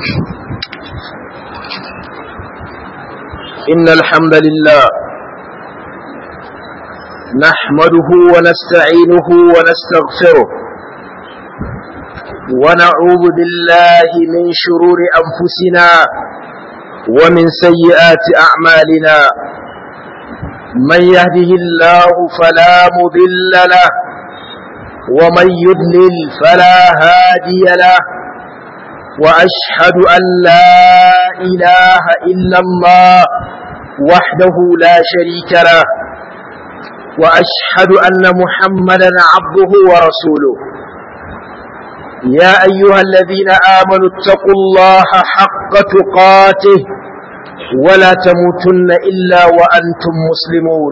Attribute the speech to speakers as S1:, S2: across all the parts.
S1: إن الحمد لله نحمده ونستعينه ونستغفره ونعوذ بالله من شرور أنفسنا ومن سيئات أعمالنا من يهده الله فلا مضل له ومن يضلل فلا هادي له وأشهد أن لا إله إلا الله وحده لا شريك له وأشهد أن محمدا عبده ورسوله يا أيها الذين آمنوا اتقوا الله حق تقاته ولا تموتن إلا وأنتم مسلمون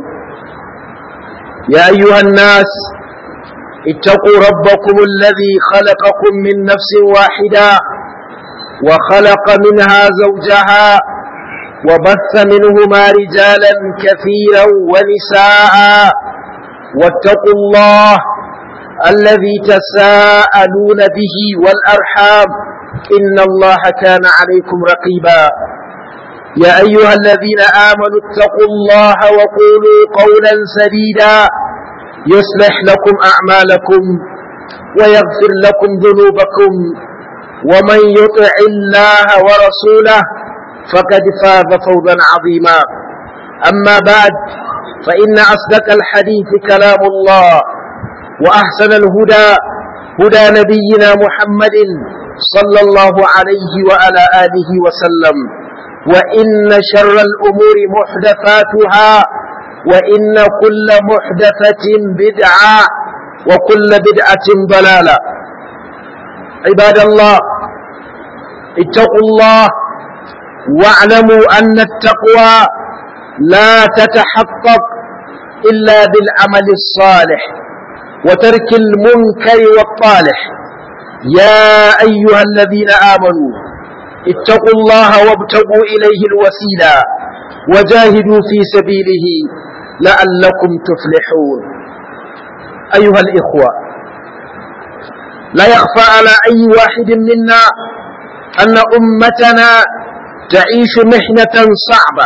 S1: يا أيها الناس اتقوا ربكم الذي خلقكم من نفس واحدة وخلق منها زوجها وبث منهما رجالا كثيرا ونساء واتقوا الله الذي تساءلون به والأرحام إن الله كان عليكم رقيبا يا أيها الذين آمنوا اتقوا الله وقولوا قولا سديدا يصلح لكم أعمالكم ويغفر لكم ذنوبكم ومن يطع الله ورسوله فقد فاز فوزا عظيما أما بعد فإن أصدق الحديث كلام الله وأحسن الهدى هدى نبينا محمد صلى الله عليه وعلى آله وسلم وإن شر الأمور محدثاتها وإن كل محدثة بدعة وكل بدعة ضلالة عباد الله اتقوا الله واعلموا أن التقوى لا تتحقق إلا بالعمل الصالح وترك المنكر والطالح يا أيها الذين آمنوا اتقوا الله وابتغوا إليه الوسيلة وجاهدوا في سبيله لعلكم تفلحون أيها الإخوة لا يخفى على أي واحد منا أن أمتنا تعيش محنة صعبة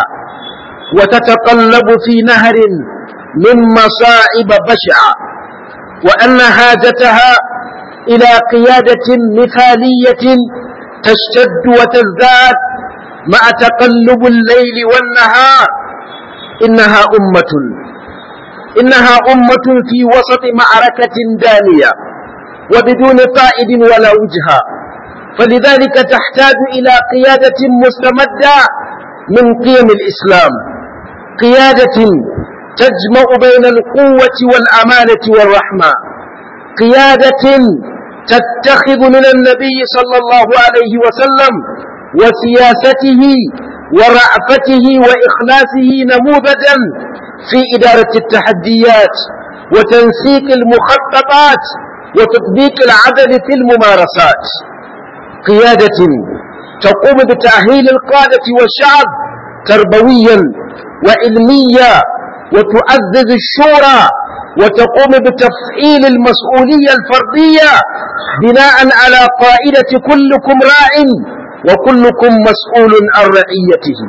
S1: وتتقلب في نهر من مصائب بشعة وأن حاجتها إلى قيادة مثالية تشتد وتزداد مع تقلب الليل والنهار إنها أمة إنها أمة في وسط معركة دانية وبدون قائد ولا وجهة فلذلك تحتاج إلى قيادة مستمدة من قيم الإسلام قيادة تجمع بين القوة والأمانة والرحمة قيادة تتخذ من النبي صلى الله عليه وسلم وسياسته ورأفته وإخلاصه نموذجا في إدارة التحديات وتنسيق المخططات وتطبيق العدل في الممارسات قيادة تقوم بتأهيل القادة والشعب تربويا وعلميا وتعزز الشورى وتقوم بتفعيل المسؤولية الفردية بناء على قائدة كلكم راع وكلكم مسؤول عن رعيته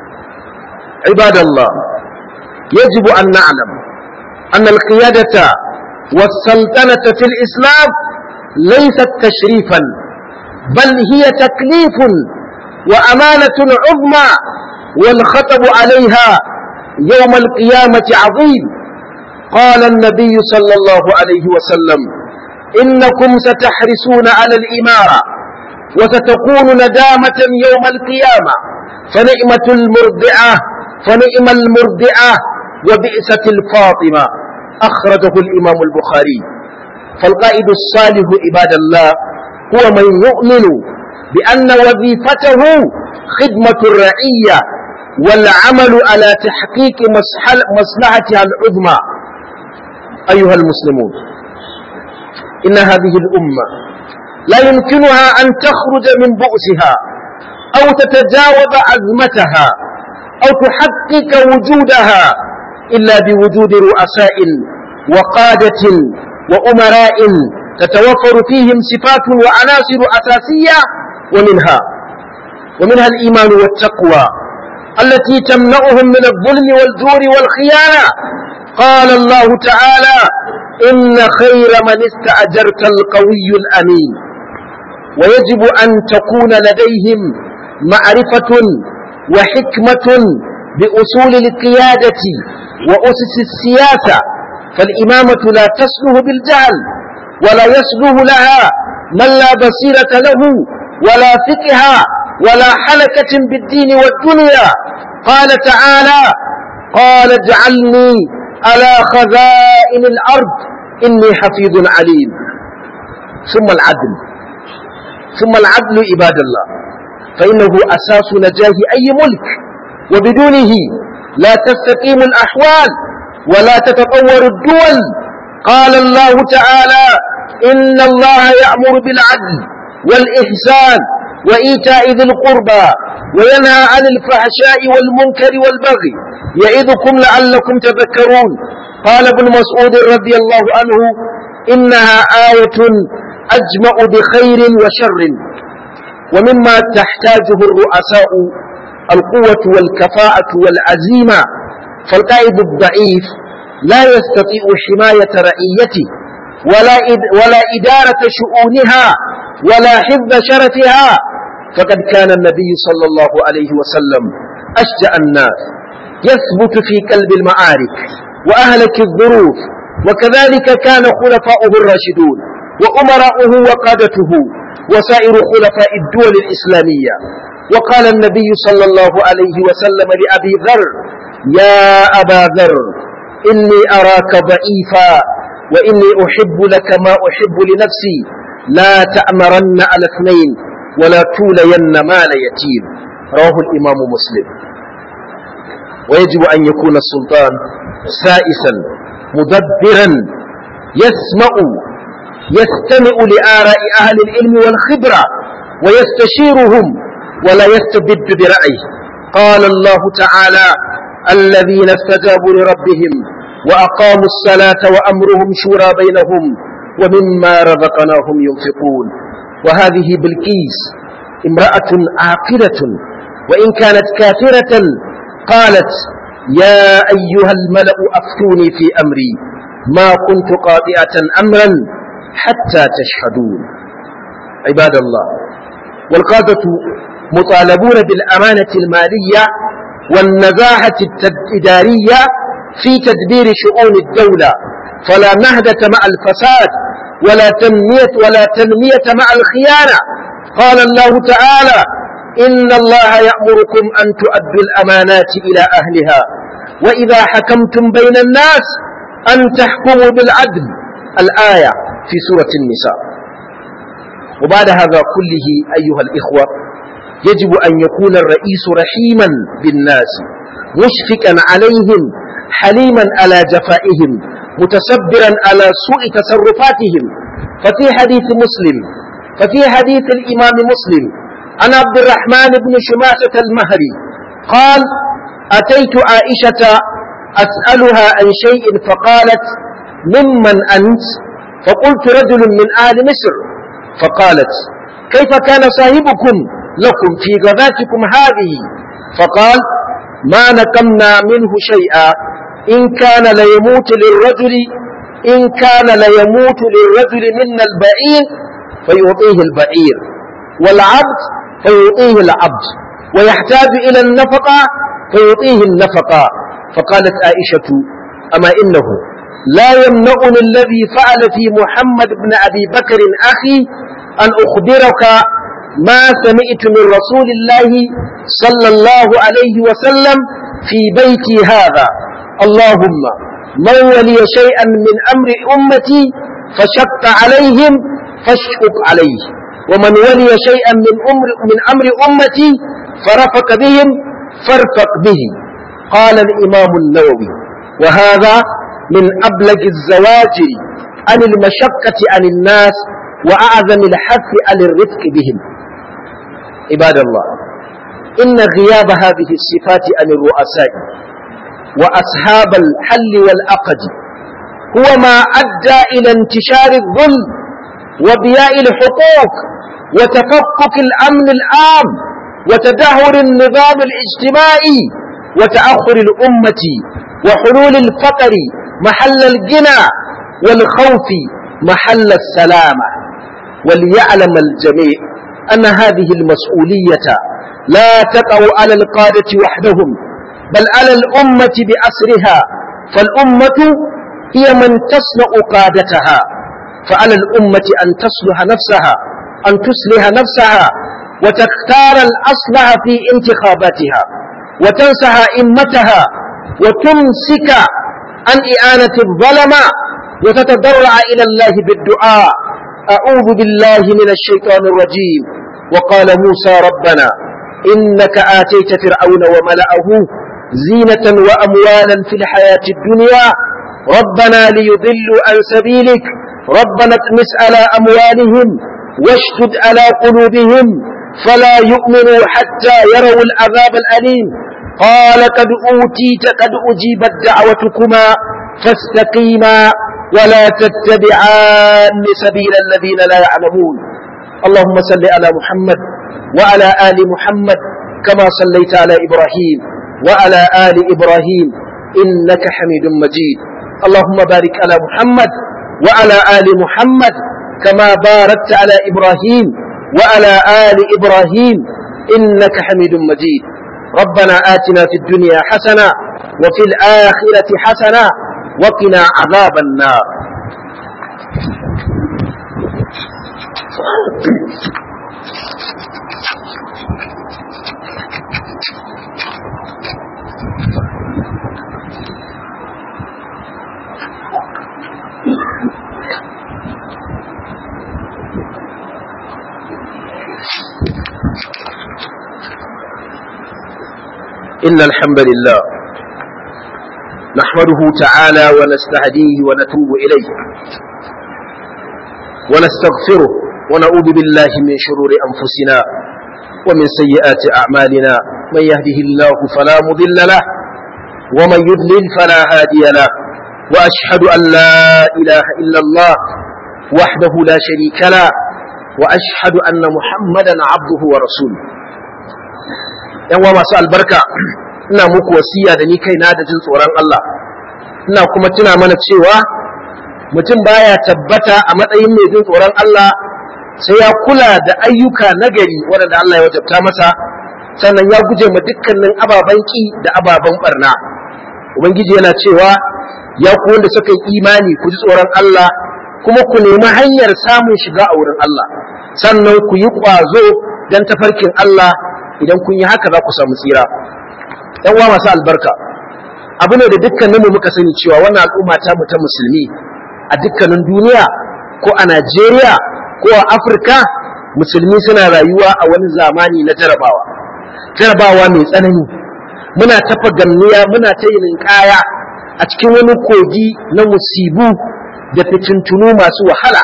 S1: عباد الله يجب أن نعلم أن القيادة والسلطنة في الإسلام ليست تشريفا بل هي تكليف وأمانة عظمى والخطب عليها يوم القيامة عظيم قال النبي صلى الله عليه وسلم إنكم ستحرسون على الإمارة وستكون ندامة يوم القيامة فنعمة المرضعة فنعم المرضعة وبئسة الفاطمة أخرجه الإمام البخاري فالقائد الصالح عباد الله هو من يؤمن بأن وظيفته خدمة الرعية والعمل على تحقيق مصلحتها العظمى أيها المسلمون إن هذه الأمة لا يمكنها أن تخرج من بؤسها أو تتجاوز أزمتها أو تحقق وجودها إلا بوجود رؤساء وقادة وأمراء تتوفر فيهم صفات وعناصر أساسية ومنها ومنها الإيمان والتقوى التي تمنعهم من الظلم والجور والخيانة قال الله تعالى إن خير من استأجرت القوي الأمين ويجب أن تكون لديهم معرفة وحكمة بأصول القيادة وأسس السياسة فالإمامة لا تسله بالجهل ولا يسله لها من لا بصيرة له ولا فقه ولا حلكة بالدين والدنيا قال تعالى قال اجعلني على خزائن الأرض إني حفيظ عليم ثم العدل ثم العدل عباد الله فإنه أساس نجاه أي ملك وبدونه لا تستقيم الأحوال ولا تتطور الدول قال الله تعالى إن الله يأمر بالعدل والإحسان وإيتاء ذي القربى وينهى عن الفحشاء والمنكر والبغي يعظكم لعلكم تذكرون قال ابن مسعود رضي الله عنه إنها آية أجمع بخير وشر ومما تحتاجه الرؤساء القوة والكفاءة والعزيمة فالقائد الضعيف لا يستطيع حماية رعيته ولا ولا إدارة شؤونها ولا حفظ شرفها فقد كان النبي صلى الله عليه وسلم أشجع الناس يثبت في قلب المعارك وأهلك الظروف وكذلك كان خلفاؤه الراشدون وأمراؤه وقادته وسائر خلفاء الدول الإسلامية وقال النبي صلى الله عليه وسلم لأبي ذر يا أبا ذر إني أراك ضعيفا وإني أحب لك ما أحب لنفسي لا تأمرن على اثنين ولا تولين مال يتيم رواه الإمام مسلم ويجب أن يكون السلطان سائسا مدبرا يسمع يستمع لآراء أهل العلم والخبرة ويستشيرهم ولا يستبد برأيه قال الله تعالى الذين استجابوا لربهم وأقاموا الصلاة وأمرهم شورى بينهم ومما رزقناهم ينفقون وهذه بالكيس امرأة عاقلة وإن كانت كافرة قالت يا أيها الملأ أفتوني في أمري ما كنت قاطئة أمرا حتى تشهدون عباد الله والقادة مطالبون بالأمانة المالية والنزاهة الإدارية في تدبير شؤون الدولة فلا نهدة مع الفساد ولا تنمية ولا تنمية مع الخيانة قال الله تعالى إن الله يأمركم أن تؤدوا الأمانات إلى أهلها وإذا حكمتم بين الناس أن تحكموا بالعدل الآية في سورة النساء وبعد هذا كله أيها الإخوة يجب أن يكون الرئيس رحيما بالناس مشفقا عليهم حليما على جفائهم متسبرا على سوء تصرفاتهم ففي حديث مسلم ففي حديث الإمام مسلم عن عبد الرحمن بن شماسة المهري قال أتيت عائشة أسألها عن شيء فقالت ممن أنت فقلت رجل من آل مصر فقالت كيف كان صاحبكم لكم في غزاتكم هذه فقال ما نكمنا منه شيئا إن كان ليموت للرجل إن كان ليموت للرجل منا البعير فيعطيه البعير والعبد فيعطيه العبد ويحتاج إلى النفقة فيعطيه النفقة فقالت عائشة أما إنه لا يمنعني الذي فعل في محمد بن أبي بكر أخي أن أخبرك ما سمعت من رسول الله صلى الله عليه وسلم في بيتي هذا اللهم من ولي شيئا من أمر أمتي فشق عليهم فاشقق عليه ومن ولي شيئا من أمر, من أمر أمتي فرفق بهم فارفق به قال الإمام النووي وهذا من أبلغ الزواجر عن المشقة عن الناس وأعظم الحث على الرفق بهم عباد الله إن غياب هذه الصفات عن الرؤساء وأصحاب الحل والعقد هو ما أدى إلى انتشار الظلم وضياء الحقوق وتفكك الأمن العام وتدهور النظام الاجتماعي وتأخر الأمة وحلول الفقر محل الجنى والخوف محل السلامة وليعلم الجميع أن هذه المسؤولية لا تقع على القادة وحدهم بل على الأمة بأسرها فالأمة هي من تصنع قادتها فعلى الأمة أن تصلح نفسها أن تصلح نفسها وتختار الأصلح في انتخاباتها وتنسح إمتها وتمسك عن إعانة الظلمة وتتضرع إلى الله بالدعاء أعوذ بالله من الشيطان الرجيم وقال موسى ربنا إنك آتيت فرعون وملأه زينة وأموالا في الحياة الدنيا ربنا ليضلوا عن سبيلك ربنا اطمس على أموالهم واشتد على قلوبهم فلا يؤمنوا حتى يروا العذاب الأليم قال قد أوتيت قد أجيبت دعوتكما فاستقيما ولا تتبعان سبيل الذين لا يعلمون اللهم صل على محمد وعلى آل محمد كما صليت على إبراهيم وعلى آل إبراهيم إنك حميد مجيد اللهم بارك على محمد وعلى آل محمد كما باركت على إبراهيم وعلى آل إبراهيم إنك حميد مجيد ربنا آتنا في الدنيا حسنة وفي الآخرة حسنة وقنا عذاب النار إن الحمد لله نحمده تعالى ونستهديه ونتوب إليه ونستغفره ونعوذ بالله من شرور أنفسنا ومن سيئات أعمالنا من يهده الله فلا مضل له ومن يضلل فلا هادي له وأشهد أن لا إله إلا الله وحده لا شريك له وأشهد أن محمدا عبده ورسوله yan masu albarka ina muku wasiya da ni kaina da jin tsoron Allah ina kuma tuna mana cewa mutum baya tabbata a matsayin mai jin tsoron Allah sai ya kula da ayyuka nagari waɗanda Allah ya wajabta masa sannan ya guje ma dukkanin ababen ki da ababen barna ubangiji yana cewa ya ku wanda suka yi imani ku ji tsoron Allah kuma ku nemi hanyar samun shiga a wurin Allah sannan ku yi ƙwazo don tafarkin Allah idan kun yi haka za ku samu tsira ‘yan uwa masu albarka abu ne da dukkaninmu muka sani cewa wannan al'umma ta mu ta musulmi a dukkanin duniya ko a Najeriya ko a Afirka musulmi suna rayuwa a wani zamani na jarabawa jarabawa mai tsanani muna tafa ganniya muna ta yin kaya a cikin wani kogi na musibu da fitintunu masu wahala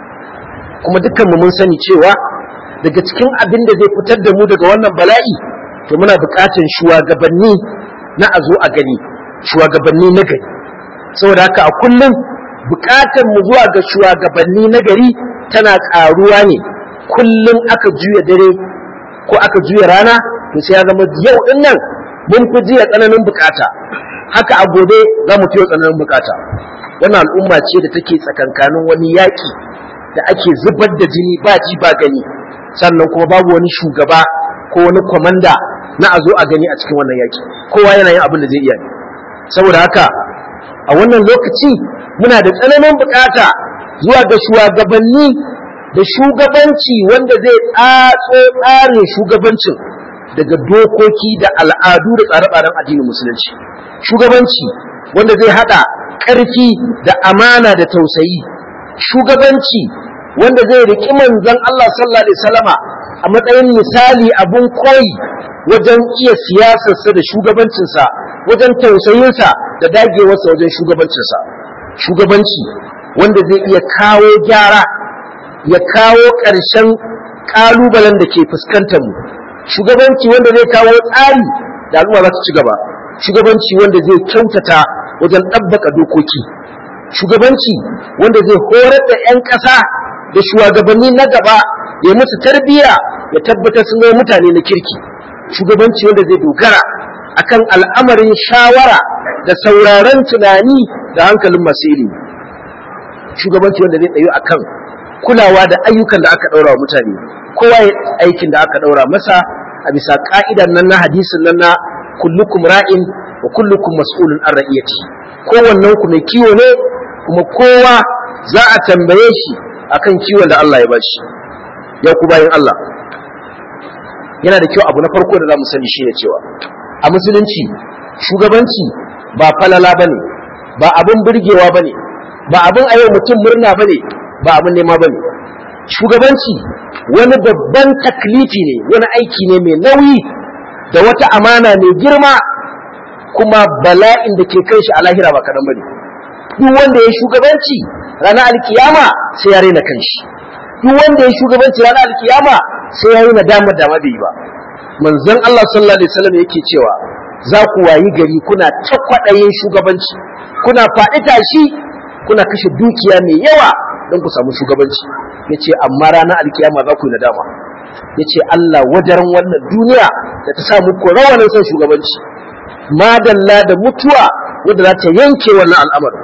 S1: kuma dukkanmu mun sani cewa daga cikin abin da zai fitar da mu daga wannan bala'i to muna buƙatar shugabanni na a zo a gani shugabanni na gari saboda haka a kullum buƙatar mu zuwa ga shugabanni na gari tana ƙaruwa ne kullum aka juya dare ko aka juya rana to sai ya zama yau din nan mun fi jiya tsananin buƙata haka a gobe za mu fi tsananin buƙata wannan al'umma ce da take tsakankanin wani yaƙi da ake zubar da jini ba ji ba gani sannan kuma babu wani shugaba ko wani kwamanda na a zo a gani a cikin wannan yaki kowa yana yin abin da zai iya ne saboda haka a wannan lokaci muna da tsananin bukata zuwa ga shugabanni da shugabanci wanda zai tsatso tsarin shugabancin daga dokoki da al'adu da tsare-tsaren addinin musulunci shugabanci wanda zai hada ƙarfi da amana da tausayi shugabanci wanda zai riƙi manzon Allah sallallahu alaihi wasallama a matsayin misali abun koyi wajen iya siyasarsa da shugabancinsa wajen tausayinsa da dagewarsa wajen shugabancinsa shugabanci wanda zai iya kawo gyara ya kawo ƙarshen ƙalubalen da ke fuskantar mu shugabanci wanda zai kawo tsari da al'umma za su ci gaba shugabanci wanda zai kyautata wajen ɗabbaka dokoki shugabanci wanda zai horar da 'yan ƙasa da shugabanni na gaba ya musu tarbiyya ya tabbatar sun zama mutane na kirki shugabanci wanda zai dogara akan al'amarin shawara da sauraron tunani da hankalin masu ilimi shugabanci wanda zai tsayo akan kulawa da ayyukan da aka daura wa mutane kowa ya aikin da aka daura masa a bisa ka'idan nan na hadisin nan na kullukum ra'in wa kullukum mas'ulun an ra'iyati kowannen ku mai kiwo ne kuma kowa za a tambaye shi akan kiwon da Allah ya bashi ya ku bayan Allah yana da kyau abu na farko da za mu sani shine cewa a musulunci shugabanci ba falala bane ba abin burgewa bane ba abin a yau mutum murna bane ba abin nema bane shugabanci wani babban taklifi ne wani aiki ne mai nauyi da wata amana mai girma kuma bala'in da ke kai shi a lahira ba kaɗan bane duk wanda ya shugabanci ranar alkiyama sai ya raina kanshi duk wanda ya shugabanci ranar alkiyama sai ya yi nadama da bai yi ba manzon Allah sallallahu alaihi wasallam yake cewa za ku wayi gari kuna ta kwaɗayin shugabanci kuna faɗi tashi kuna kashe dukiya mai yawa don ku samu shugabanci yace amma ranar alkiyama za ku yi nadama yace Allah wadaran wannan duniya da ta sa muku rawanin son shugabanci madalla da mutuwa wadda za ta yanke wannan al'amarin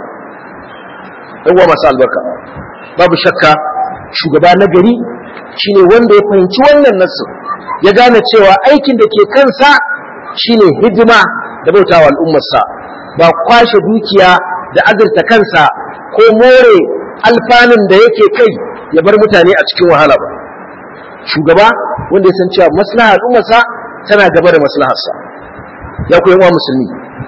S1: ɗan uwa masu albarka babu shakka shugaba na gari shine wanda ya fahimci wannan nasu ya gane cewa aikin da ke kansa shine hidima da bautawa al'ummarsa ba kwashe dukiya da azurta kansa ko more alfanun da yake kai ya bar mutane a cikin wahala ba shugaba wanda ya san cewa maslaha al'ummarsa tana gaba da maslaharsa ya ku yawa musulmi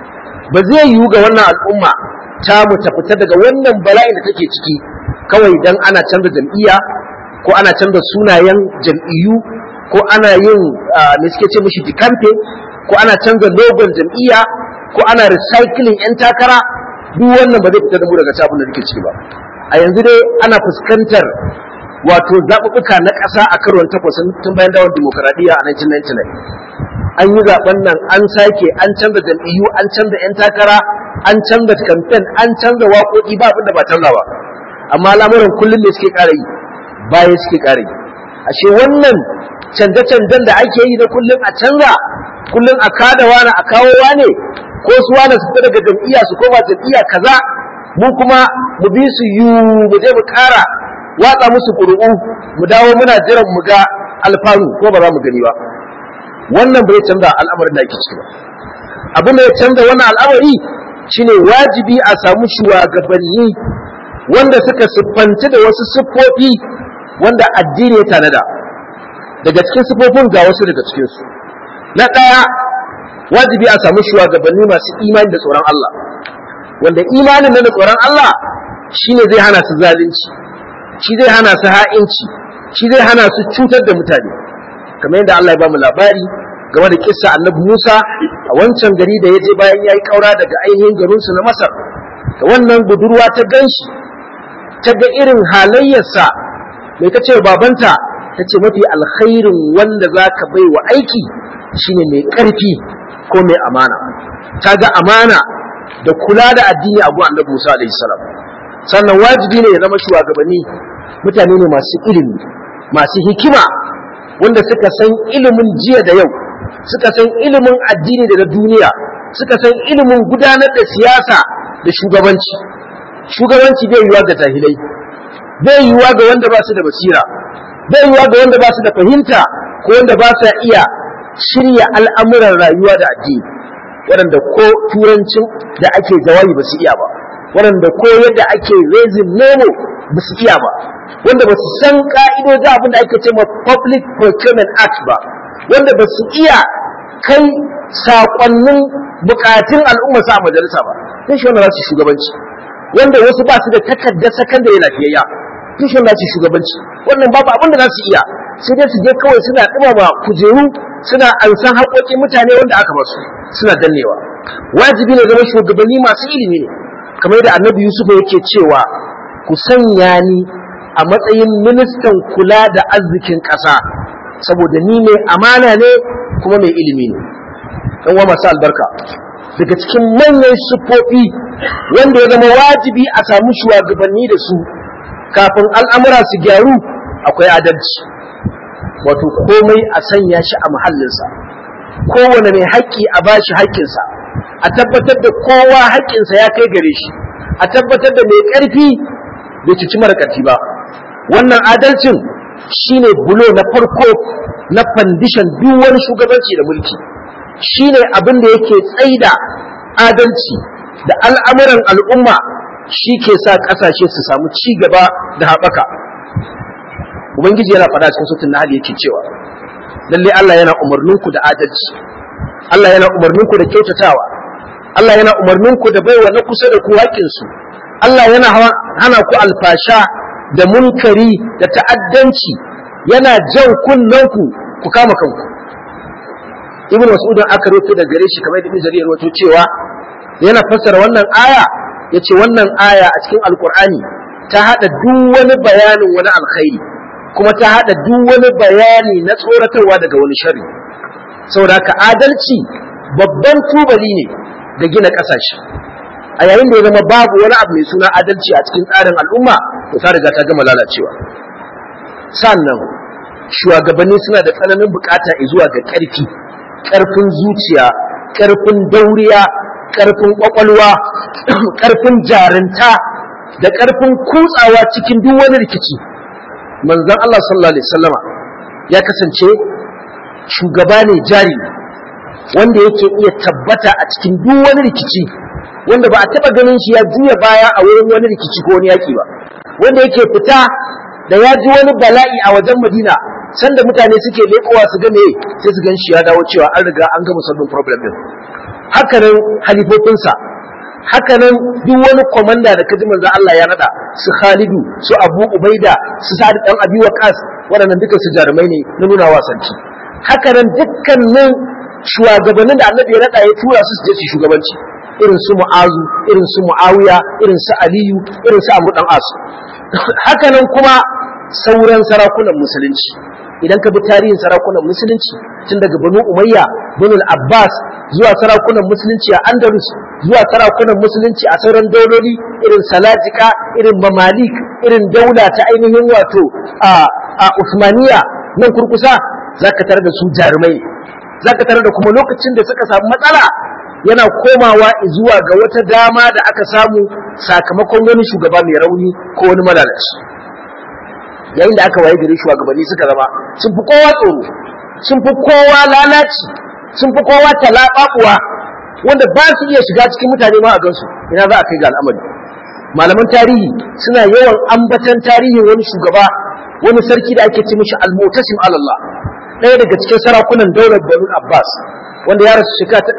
S1: ba zai yiwu ga wannan al'umma ta mu ta fita daga wannan bala'in da take ciki kawai dan ana canza jam'iyya ko ana canza sunayen jam'iyyu ko ana yin me suke ce mishi dikamfe ko ana canza logon jam'iyya ko ana recycling yan takara duk wannan ba zai fita da mu daga abin da take ciki ba a yanzu dai ana fuskantar wato zaɓuɓɓuka na ƙasa a karon takwas tun bayan dawon dimokuraɗiyya a 1999 an yi zaɓen nan an sake an canza jam'iyyu an canza 'yan takara an canza kamfen an canza waƙoƙi ba abin da ba canza ba amma al'amuran kullum ne suke ƙara yi baya suke ƙara yi ashe wannan canje-canjen da ake yi na kullum a canza kullum a kada wani a kawo wane ko su wani su fita daga jam'iyya su koma jam'iyya kaza mu kuma mu bi su yu mu je mu ƙara watsa musu ƙuri'u mu dawo muna jiran mu ga alfanu ko ba za mu gani ba wannan bai canza al'amarin da ake ciki ba abin da ya canza wannan al'amari shine wajibi a samu shugabanni wanda suka siffanci da wasu siffofi wanda addini ya tanada daga cikin siffofin ga wasu daga cikinsu na ɗaya wajibi a samu shugabanni masu imani da tsoron Allah wanda imanin na da tsoron Allah shine zai hana su zalunci shi zai hana su ha'inci shi zai hana su cutar da mutane kamar yadda Allah ya ba mu labari game da kissa annabi Musa a wancan gari da ya je bayan ya yi ƙaura daga ainihin garinsu na Masar da wannan budurwa ta ganshi ta ga irin halayyarsa mai ta ce babanta ta ce mafi alkhairin wanda za ka bai wa aiki shine mai ƙarfi ko mai amana ta ga amana da kula da addini a gun annabi Musa alaihi salam sannan wajibi ne ya zama shugabanni mutane ne masu ilimi masu hikima wanda suka san ilimin jiya da yau suka san ilimin addini da na duniya suka san ilimin gudanar da siyasa da shugabanci shugabanci bai yiwa ga jahilai bai yiwa ga wanda ba su da basira bai yiwa ga wanda ba su da fahimta ko wanda ba su iya shirya al'amuran rayuwa da addini waɗanda ko turancin da ake jawabi ba su iya ba waɗanda ko yadda ake raising nono ba su iya ba wanda ba su san ka'idojin abin da ake ce ma public procurement act ba wanda ba su iya kai saƙonnin bukatun al'umma sa majalisa ba sai shi wanda za su shugabanci wanda wasu ba su da takardar sakandare lafiyayya sai shi wanda za su shugabanci wannan babu abin da za su iya sai dai su je kawai suna ɗumama kujeru suna ansan haƙoƙin mutane wanda aka basu suna dannewa wajibi ne zama shugabanni masu ilimi ne kamar da annabi yusuf yake cewa ku sanya ni a matsayin ministan kula da arzikin ƙasa saboda ni mai amana ne kuma mai ilimi ne ɗan wa masu albarka daga cikin manyan siffofi wanda ya zama wajibi a samu shugabanni da su kafin al'amura su gyaru akwai adalci wato komai a sanya shi a muhallinsa kowane mai haƙƙi a bashi haƙƙinsa a tabbatar da kowa haƙƙinsa ya kai gare shi a tabbatar da mai ƙarfi bai cuci mara ƙarfi ba wannan adalcin shine bulo na farko na fandishan duk wani shugabanci da mulki shine abin da yake tsaida adalci da al'amuran al'umma shi ke sa ƙasashe su samu ci gaba da haɓaka ubangiji yana faɗa cikin sutun na yake cewa lalle Allah yana umarninku da adalci Allah yana umarninku da kyautatawa Allah yana umarninku da baiwa na kusa da ku haƙƙinsu Allah yana hana ku alfasha da munkari da ta'addanci yana jan kunnanku ku kama kanku ibn mas'ud aka rawaito da gare shi kamar ibn jarir wato cewa yana fassara wannan aya yace wannan aya a cikin alqur'ani ta hada duk wani bayanin wani alkhairi kuma ta hada duk wani bayani na tsoratarwa daga wani sharri saboda haka adalci babban tubali ne ga gina kasashe a yayin da ya zama babu wani abu mai suna adalci a cikin tsarin al'umma to ta riga ta gama lalacewa sannan shugabanni suna da tsananin bukata zuwa ga ƙarfi ƙarfin zuciya ƙarfin dauriya ƙarfin ƙwaƙwalwa ƙarfin jarinta da ƙarfin kutsawa cikin duk wani rikici manzon Allah sallallahu alaihi wasallama ya kasance shugaba ne jari wanda yake iya tabbata a cikin duk wani rikici wanda ba a taɓa ganin shi ya juya baya a wurin wani rikici ko wani yaƙi ba wanda yake fita da ya ji wani bala'i a wajen Madina sanda mutane suke lekowa su ga meye sai su gan shi ya dawo cewa an riga an gama solving problem din hakanan halifofinsa hakanan duk wani komanda da kaji manzo Allah ya nada su Khalidu su Abu Ubaida su Sa'ad dan Abi Waqas waɗannan duka su jarumai ne na nuna wasanci hakanan dukkanin shugabannin da Annabi ya nada ya tura su su je su shugabanci irin su Mu'azu irin su Muawiya irin su Aliyu irin su Abu dan As hakanan kuma sauran sarakunan musulunci idan ka bi tarihin sarakunan musulunci tun daga banu umayya banu abbas zuwa sarakunan musulunci a andalus zuwa sarakunan musulunci a sauran dauloli irin salajika irin mamalik irin daula ta ainihin wato a usmaniya nan kurkusa zaka tare da su jarumai zaka tare da kuma lokacin da suka samu matsala yana komawa zuwa ga wata dama da aka samu sakamakon wani shugaba mai rauni ko wani malalaci yayin da aka waye gari shugabanni suka zama sun fi kowa tsoro sun fi kowa lalaci sun fi kowa talaɓaɓuwa wanda ba su iya shiga cikin mutane ma a gansu ina za a kai ga al'amari malaman tarihi suna yawan ambatan tarihin wani shugaba wani sarki da ake ce mishi al-mutasim Allah ɗaya daga cikin sarakunan daular Banu Abbas wanda ya rasu shekara ta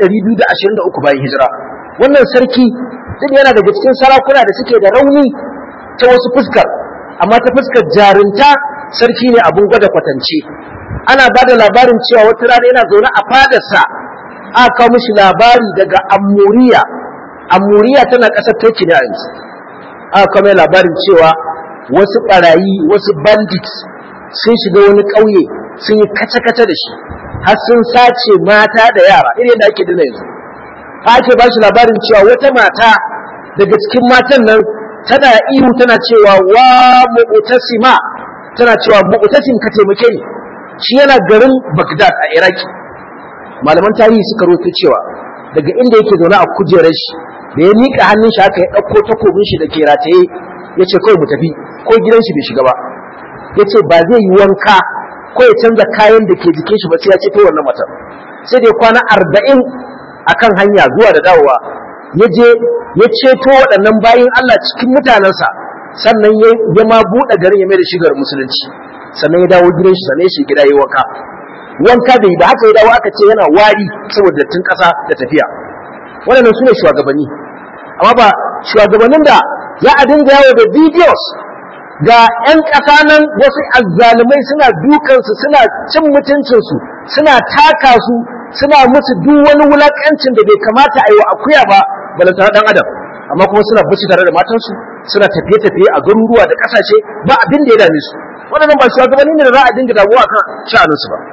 S1: 223 bayan hijira wannan sarki duk yana daga cikin sarakuna da suke da rauni ta wasu fuskar amma ta fuskar jarinta sarki ne abun gwada kwatance ana ba da labarin cewa wata rana yana zaune a fadarsa aka kawo mishi labari daga Amuriya Amuriya tana ƙasar Turki ne a yanzu aka kawo mai labarin cewa wasu ɓarayi wasu bandits sun shiga wani ƙauye sun yi kace-kace da shi har sun sace mata da yara irin yadda ake dina yanzu ake ba shi labarin cewa wata mata daga cikin matan nan tana ihu tana cewa wa mu'tasima tana cewa mu'tasim ka taimake ni shi yana garin Baghdad a Iraki malaman tarihi suka roto cewa daga inda yake zaune a kujerar shi da ya miƙa hannun shi aka ya ɗauko takobin shi da ke rataye ya ce kawai mu tafi ko gidan shi bai shiga ba ya ce ba zai yi wanka ko ya canza kayan da ke jikin shi ba sai ya ce ta wannan matar sai da ya kwana arba'in akan hanya zuwa da dawowa ya je ya ceto waɗannan bayin Allah cikin mutanensa sannan ya ma buɗe garin ya mai da shigar musulunci sannan ya dawo gidan shi sannan ya shi gida ya wanka wanka bai ba haka ya dawo aka ce yana wari saboda dattin ƙasa da tafiya waɗannan su ne shugabanni amma ba shugabannin da za a dinga yawo da videos ga 'yan ƙasa nan wasu azzalumai suna dukansu suna cin mutuncinsu suna taka su suna musu duk wani wulakancin da bai kamata a yi wa akuya ba balantana ɗan adam amma kuma suna bashi tare da matansu suna tafiye-tafiye a garuruwa da ƙasashe ba abin da ya dame su waɗannan ba shugabanni ne da za a dinga damuwa kan sha'aninsu ba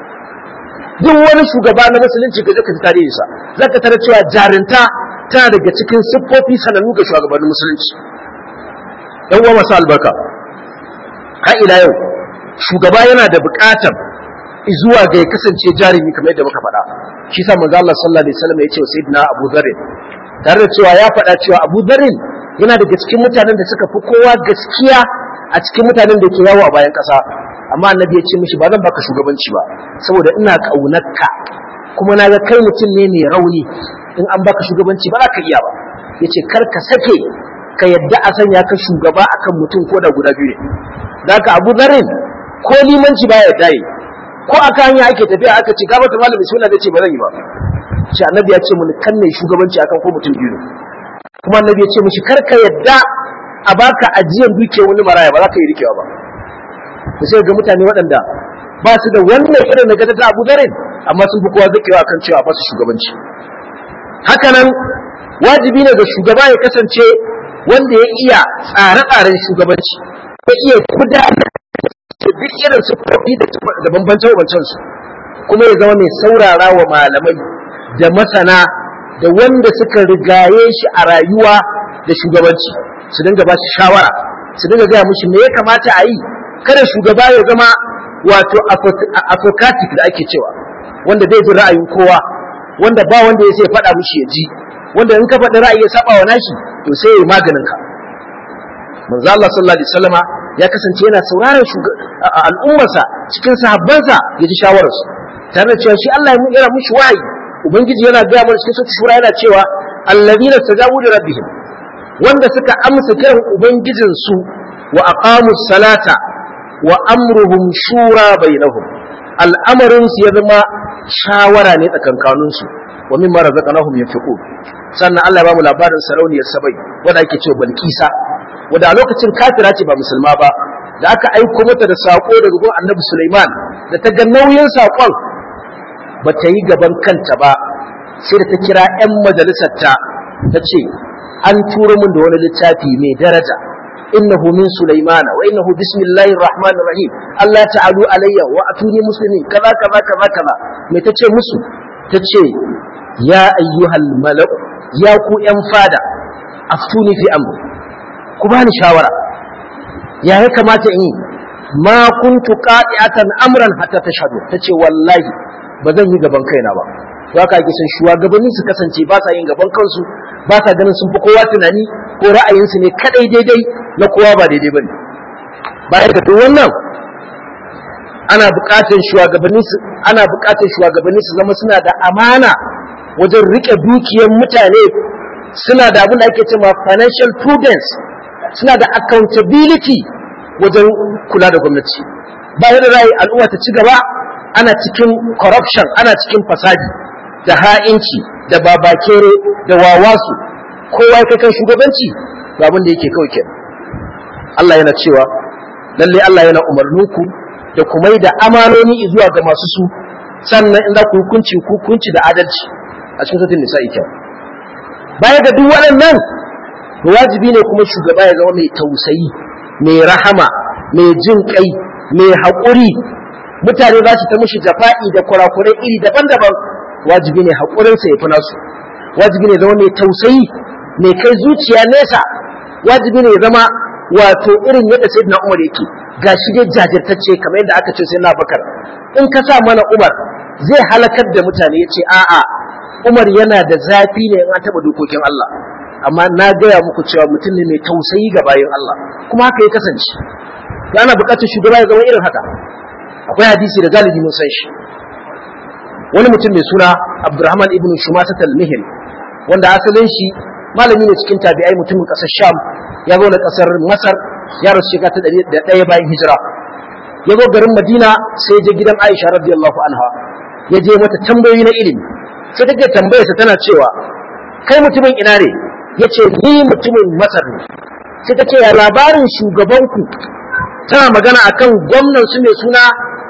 S1: duk wani shugaba na musulunci ga zaka ji tarihinsa zaka tare cewa jarinta tana daga cikin siffofi sanannu ga shugabannin musulunci yan uwa masu albarka har ila yau shugaba yana da buƙatar zuwa ga ya kasance jarumi kamar yadda muka faɗa shi sa manzo Allah sallallahu alaihi wasallam ya ce wa sayyidina Abu Dharr tare da cewa ya faɗa cewa Abu Dharr yana daga cikin mutanen da suka fi kowa gaskiya a cikin mutanen da ke yawo a bayan ƙasa amma annabi ya ce mishi ba zan baka shugabanci ba saboda ina ƙaunarka kuma na ga kai mutum ne mai rauni in an baka shugabanci ba za ka iya ba ya ce kar ka sake ka yadda a sanya ka shugaba akan mutum ko da guda biyu ne da haka abu zarin ko limanci ba ya yi ko aka hanya ake tafiya aka ce gabata malamin suna da ce ba zan yi ba shi annabi ya ce mun kan ne shugabanci akan ko mutum biyu ne kuma annabi ya ce mishi kar ka yadda a baka ajiyan dukiyar wani maraya ba za ka yi rikewa ba ku sai ga mutane waɗanda ba su da wannan irin na gata ta abu zarin amma sun fi kowa zakewa akan cewa ba su shugabanci hakanan wajibi ne ga shugaba ya kasance wanda ya iya tsare-tsaren shugabanci ya iya gudanar da duk irin sufofi da bambance-bambancen su kuma ya zama mai saurara wa malamai da masana da wanda suka rigaye shi a rayuwa da shugabanci su dinga ba shi shawara su dinga gaya mushi me ya kamata a yi kada shugaba ya zama wato apocratic da ake cewa wanda bai jin ra'ayin kowa wanda ba wanda ya sai faɗa mushi ya ji wanda in ka faɗi ra'ayi ya saba wa nashi to sai ya yi maganin ka manzo Allah sallallahu alaihi wasallama ya kasance yana sauraron al'ummarsa cikin sahabbansa ya ji shawararsu tare da cewa shi Allah yana mushi wahayi ubangiji yana gaya mana cikin sura shura yana cewa allazina tajabu li rabbihim wanda suka amsa kiran ubangijinsu wa aqamus salata wa amruhum shura bainahum al'amarin su ya zama shawara ne tsakankanin su wa mimma razaqnahum yunfiqun sannan Allah ya bamu labarin sarauniyar sabai wanda ake cewa Balkisa wanda a lokacin kafira ce ba musulma ba da aka aiko mata da sako daga gurin Annabi Sulaiman da ta ga nauyin sakon ba ta yi gaban kanta ba sai da ta kira 'yan majalisarta ta ce an turo min da wani littafi mai daraja innahu min sulaimana wa innahu bismillahir rahmanir rahim Allah ta'alu alayya wa atuni muslimin kaza kaza kaza kaza me tace musu tace ya ayyuhal mala'u ya ku yan fada aftuni fi amri ku bani shawara ya ya kamata in yi ma kuntu qati'atan amran hatta tashhadu tace wallahi ba zan yi gaban kaina ba za ka ake son shugabanni su kasance ba sa yin gaban kansu ba sa ganin sun fi kowa tunani ko ra'ayinsu ne kadai daidai na kowa ba daidai bane bayan da duk wannan ana buƙatar shugabanni su ana buƙatar shugabanni su zama suna da amana wajen rike dukiyar mutane suna da abin da ake cewa financial prudence suna da accountability wajen kula da gwamnati bayan da ra'ayi al'umma ta ci gaba ana cikin corruption ana cikin fasadi da ha'inci da babakere da wawasu kowa ya kan shugabanci ga abin da yake kawai ke Allah yana cewa lalle Allah yana umarninku da kuma da amanoni zuwa ga masu su sannan in za ku hukunci hukunci da adalci a cikin sautin nisa'i kyau baya ga duk waɗannan wajibi ne kuma shugaba ya zama mai tausayi mai rahama mai jin kai mai haƙuri mutane za su ta mushi jafa'i da kurakurai iri daban-daban wajibi ne haƙurinsa ya fi nasu wajibi ne zama mai tausayi mai kai zuciya nesa wajibi ne zama wato irin yadda sai na umar yake ga shi dai jajirtacce kamar yadda aka ce sai na bakar in ka sa mana umar zai halakar da mutane ya ce a'a umar yana da zafi ne in an taɓa dokokin Allah amma na gaya muku cewa mutum ne mai tausayi ga bayan Allah kuma haka ya kasance ana buƙatar shugaba ya zama irin haka akwai hadisi da galibi mun san shi wani mutum mai suna Abdurrahman ibn Shumasat al-Mihri wanda asalin shi malami ne cikin tabi'ai mutumin ƙasar Sham ya zo na ƙasar Masar ya rasu shekara ta ɗaya bayan hijira ya zo garin Madina sai je gidan Aisha radiyallahu anha ya je mata tambayoyi na ilimi sai take tambayarsa tana cewa kai mutumin ina ne yace ni mutumin Masar ne sai ta ce ya labarin shugabanku tana magana akan gwamnan su mai suna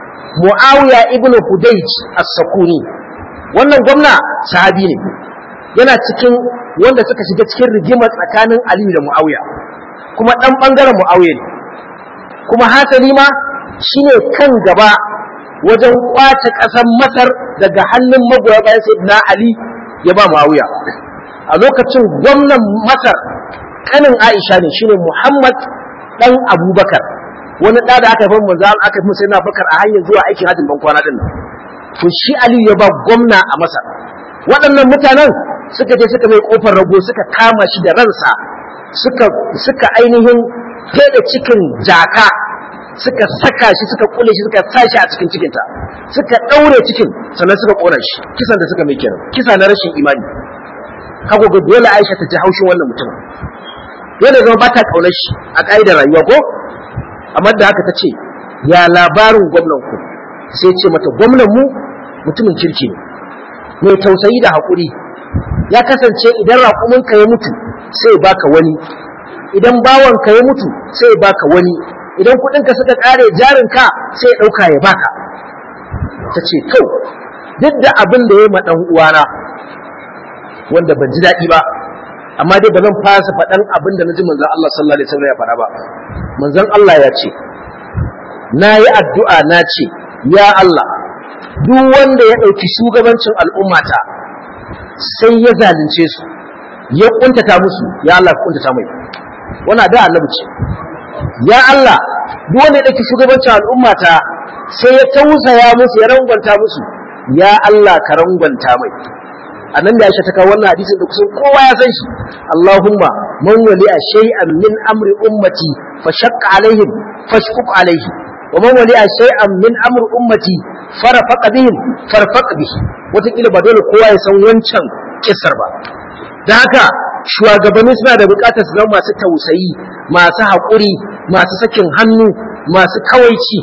S1: Muawiya ibn Hudayj as-Sakuni wannan gwamna sahabi ne yana cikin wanda suka shiga cikin rigima tsakanin Ali da Muawiya kuma dan bangaren Muawiya ne kuma hasali ma shine kan gaba wajen kwace ƙasar Masar daga hannun magoya bayan Sayyidina Ali ya ba Muawiya a lokacin gwamnan Masar kanin Aisha ne shine Muhammad dan Abubakar wani ɗa da aka haifar manzo aka haifar sai na bakar a hanyar zuwa aikin hajjin ban kwana din to shi aliyu ya ba gwamna a masar waɗannan mutanen suka je suka mai kofar rago suka kama shi da ransa suka suka ainihin fede cikin jaka suka saka shi suka kule shi suka sa shi a cikin cikinta suka ɗaure cikin sannan suka ƙona shi kisan da suka mai kenan kisa na rashin imani kago ga dole Aisha ta ji haushin wannan mutumin dole zama ba ta ƙaunar shi a ƙa'idar rayuwa ko amma da haka ta ce ya labarin gwamnan ku sai ce mata gwamnan mu mutumin kirki ne mai tausayi da haƙuri ya kasance idan raƙuminka ya mutu sai baka wani idan bawanka ya mutu sai baka wani idan kuɗinka suka ƙare jarinka sai ya ɗauka ya baka ta ce to duk da abin da ya ma ɗan uwana wanda ban ji daɗi ba amma dai ba zan fasa faɗan abin da na ji manzon Allah sallallahu alaihi wasallam ya faɗa ba manzon Allah ya ce na yi addu'a na ce ya Allah duk wanda ya ɗauki shugabancin al'ummata sai ya zalunce su ya kuntata musu ya Allah ka kuntata mai wannan da annabi ce ya Allah duk wanda ya ɗauki shugabancin al'ummata sai ya tausaya musu ya rangwanta musu ya Allah ka rangwanta mai annan da Aisha ta kawo wannan hadisin da kusan kowa ya san shi Allahumma man wali'a shay'an min amri ummati fa shaqqa alaihim fashquq alaihi wa man wali'a shay'an min amri ummati farafaqa bihim farfaq bihi wataƙila ba dole kowa ya san wancan kissar ba da haka shugabanni suna da buƙatar su zama masu tausayi masu haƙuri masu sakin hannu masu kawaici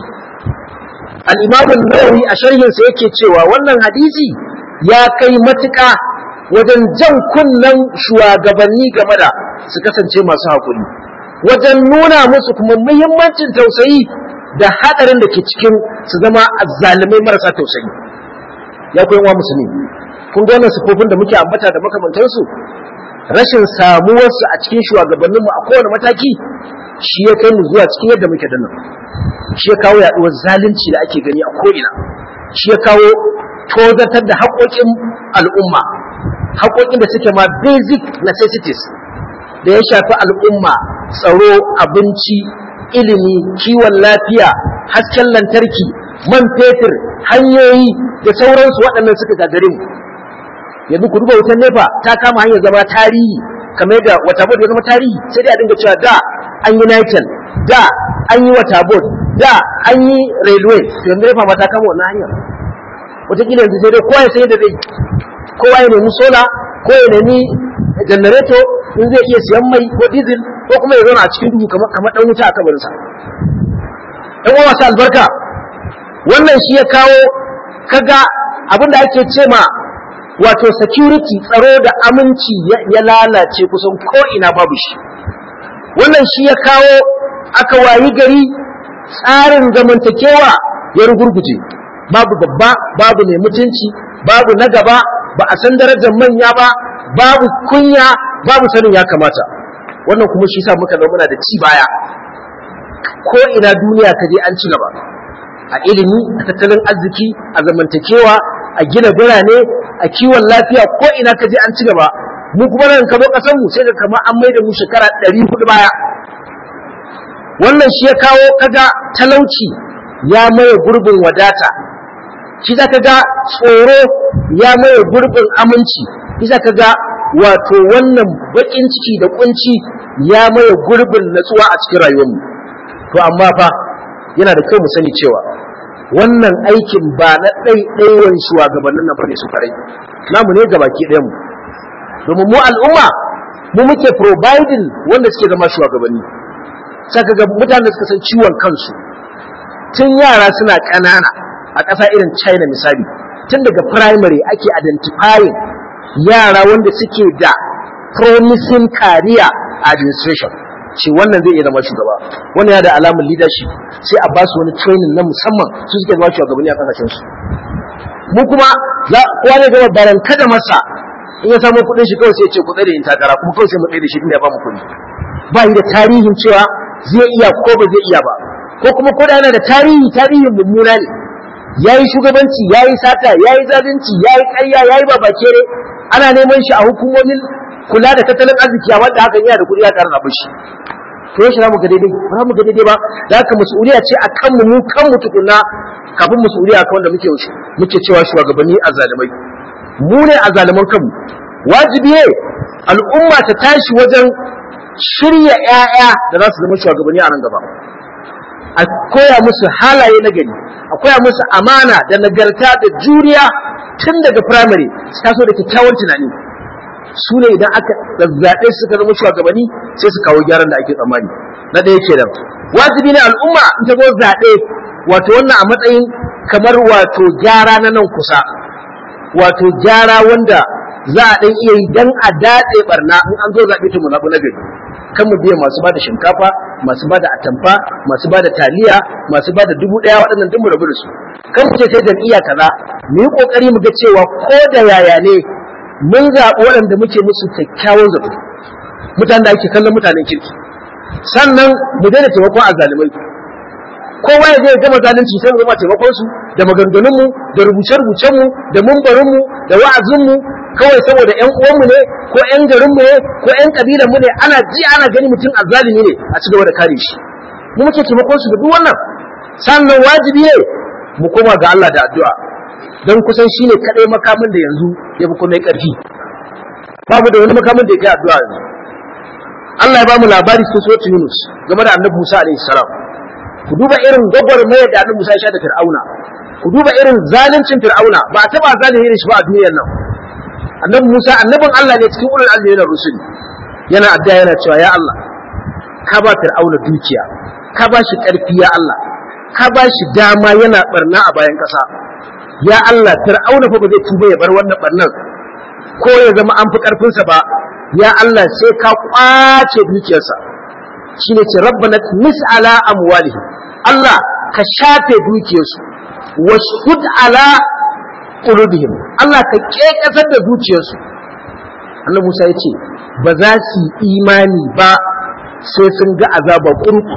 S1: al-imam an-nawawi a sharhinsa yake cewa wannan hadisi ya kai matuƙa wajen jan kunnen shugabanni game da su kasance masu haƙuri wajen nuna musu kuma muhimmancin tausayi da haɗarin da ke cikin su zama azzalumai marasa tausayi ya koyi wa musulmi kun ga wannan sifofin da muke ambata da makamantansu rashin samuwarsu a cikin shugabanninmu a kowane mataki shi ya kai mu zuwa cikin yadda muke dinnan shi ya kawo yaɗuwar zalunci da ake gani a ko'ina shi ya kawo tozatar da haƙoƙin al'umma haƙoƙin da suke ma basic necessities da ya shafi al'umma tsaro abinci ilimi kiwon lafiya hasken lantarki man fetur hanyoyi da sauransu waɗannan suka gagare mu yanzu ku duba wutan nefa ta kama hanyar zama tarihi kamar yadda wata ya zama tarihi sai dai a dinga cewa da an yi nitel da an yi wata da an yi railway yanzu nefa ma ta kama wannan hanyar wataƙila yanzu sai dai kowa ya sai da zai kowa ya nemi sola ko ya nemi janareto in zai iya siyan mai ko diesel ko kuma ya zauna a cikin duhu kamar dan wuta a kabarinsa ɗan uwa masu albarka wannan shi ya kawo kaga abin da ake ce ma wato security tsaro da aminci ya lalace kusan ko ina babu shi wannan shi ya kawo aka wayi gari tsarin zamantakewa ya rugurguje babu babba babu mai mutunci babu na gaba ba a san darajar manya ba babu kunya babu sanin ya kamata wannan kuma shi sa muka zama muna da ci baya ko ina duniya ta je an ci gaba a ilimi a tattalin arziki a zamantakewa a gina birane a kiwon lafiya ko ina ka je an ci gaba mu kuma nan ka zo kasan mu sai ka kama an mai da mu shekara ɗari hudu baya wannan shi ya kawo kaga talauci ya maye gurbin wadata shi za ka ga tsoro ya maye gurbin aminci shi za ka ga wato wannan baƙin ciki da kunci ya maye gurbin natsuwa a cikin rayuwarmu to amma fa yana da kyau mu sani cewa wannan aikin ba na ɗaiɗaiwan shugabannin na bane su farai namu ne gabaki ɗayan mu domin mu al'umma mu muke providing wanda suke zama shugabanni saka ga mutanen da suka san ciwon kansu tun yara suna ƙanana a ƙasa irin China misali tun daga primary ake identifying yara wanda suke da promising career administration ce wannan zai iya zama shugaba wannan ya da alamun leadership sai a ba su wani training na musamman su suke zama shugabanni a kasashen su mu kuma za kowa ne gaba baran kada masa in ya samu kuɗin shi kawai sai ya ce ku tsare in takara kuma kawai sai mu tsaye da shi inda ya ba mu kuɗi ba yi da tarihin cewa zai iya ko ba zai iya ba ko kuma ko da yana da tarihi tarihin mummuna ne yayi shugabanci yayi sata yayi zalunci yayi ƙarya yayi babakere ana neman shi a hukumomin kula da tattalin arziki a wanda hakan yana da kuɗi ya ƙara rabin shi to to yaushe za mu ga daidai ba za mu ga daidai ba da haka mas'uliya ce a kanmu mu kanmu tukunna kafin mas'uliya kan wanda muke muke cewa shugabanni a zalimai mu ne a zaliman kanmu wajibi ne al'umma ta tashi wajen shirya 'ya'ya da za su zama shugabanni a nan gaba a koya musu halaye na gari a koya musu amana da nagarta da juriya tun daga firamare su taso da kyakkyawan tunani su ne idan aka zazzaɓe suka zama shugabanni sai su kawo gyaran da ake tsammani na ɗaya kenan wajibi ne al'umma in ta zo zaɓe wato wannan a matsayin kamar wato gyara na nan kusa wato gyara wanda za a ɗan iya yi don a datse barna in an zo zaɓe ta mu zaɓi na gari kan mu biya masu bada shinkafa masu bada atamfa masu bada taliya masu bada dubu ɗaya waɗannan duk mu rabu da su kan mu ce sai jam'iyya kaza mu yi ƙoƙari mu ga cewa ko da yaya ne mun zaɓi waɗanda muke musu kyakkyawan zato mutanen da ake kallon mutanen kirki sannan mu daina taimakon azzalumai kowa ya je gama zalunci sai mu zama taimakon su da maganganun mu da rubuce rubucen mu da mumbarin mu da wa'azin mu kawai saboda ƴan uwan mu ne ko ƴan garin mu ne ko ƴan kabilan mu ne ana ji ana gani mutum azzalumi ne a ci gaba da kare shi mu muke taimakon su da duk wannan sannan wajibi ne mu koma ga Allah da addu'a don kusan shine kadai makamin da yanzu ya fi kuma ƙarfi babu da wani makamin da ya kai addu'a yanzu Allah ya ba mu labari cikin suratul Yunus game da Annabi Musa alaihi salam ku duba irin gwagwarmaya da Annabi Musa ya sha da Fir'auna ku duba irin zaluncin Fir'auna ba a taba zalunci da shi ba a duniyar nan Annabi Musa annabin Allah ne cikin ulul azmi na rusul yana addu'a yana cewa ya Allah ka ba Fir'auna dukiya ka ba shi ƙarfi ya Allah ka ba shi dama yana barna a bayan ƙasa ya Allah Fir'auna fa ba zai tuba ya bar wannan barnan ko ya zama an fi ƙarfinsa ba ya Allah sai ka kwace dukiyarsa shine ce rabbana mis ala amwalihim Allah ka shafe dukiyarsu washhud ala qulubihim Allah ka kekasar da zuciyarsu Annabi Musa ya ce ba za su imani ba sai sun ga azaba kurku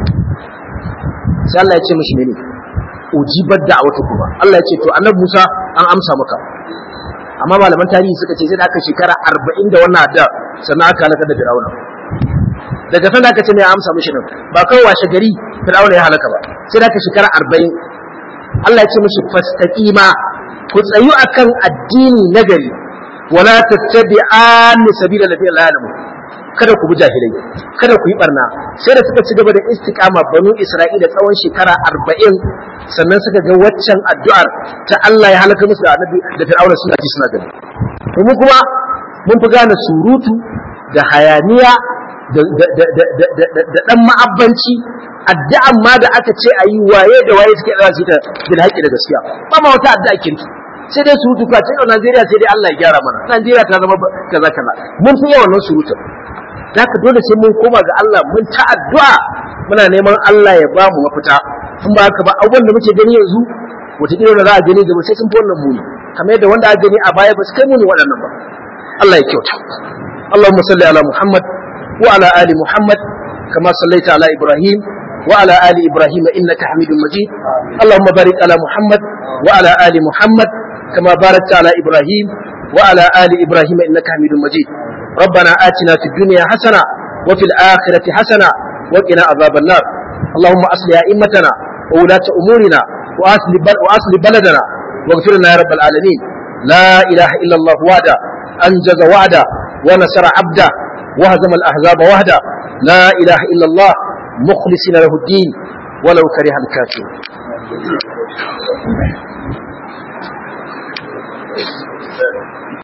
S1: sai Allah ya ce mishi ne ujibar da'awatu kuma Allah ya ce to Annabi Musa an amsa maka amma malaman tarihi suka ce sai da aka shekara arba'in da wannan adda sannan aka halaka da Fir'auna daga sanda aka ce ne amsa mishi nan ba kawai washe gari Fir'auna ya halaka ba sai da aka shekara arba'in Allah ya ce mishi fastaqima ku tsayu akan addini nagari wala tattabi'an sabila ladina la ya'lamu kada ku bi jahilai kada ku yi barna sai da suka ci gaba da istiqama banu Isra'ila tsawon shekara arba'in sannan suka ga waccan addu'ar ta Allah ya halaka musu da annabi da Fir'auna suna ji suna gani mu kuma mun fi gane surutu da hayaniya da dan ma'abbanci addu'an ma da aka ce a yi waye da waye suke da su ta bil haƙi da gaskiya ba ma wata addu'a kirki sai dai surutu ka ce Najeriya sai dai Allah ya gyara mana Najeriya ta zama kaza kaza mun fi yawan surutun Zaka dole sai mun koma ga Allah mun ta addu'a muna neman Allah ya ba mu mafita in ba haka ba abubuwan da muke gani yanzu wataƙila da za a gani gaba sai sun fi wannan muni kamar yadda wanda aka gani a baya ba su kai muni waɗannan ba Allah ya kyauta Allahumma salli ala Muhammad wa ala ali Muhammad kama sallaita ala Ibrahim wa ala ali Ibrahim innaka Hamidum Majid Allahumma barik ala Muhammad wa ala ali Muhammad kama barakta ala Ibrahim wa ala ali Ibrahim innaka Hamidum Majid ربنا آتنا في الدنيا حسنة وفي الآخرة حسنة وقنا عذاب النار اللهم أصلح أئمتنا وولاة أمورنا وأصل, بل وأصل بلدنا واغفر لنا يا رب العالمين لا إله إلا الله وحده أنجز وعده ونصر عبده وهزم الأحزاب وحده لا إله إلا الله مخلصين له الدين ولو كره الكافرون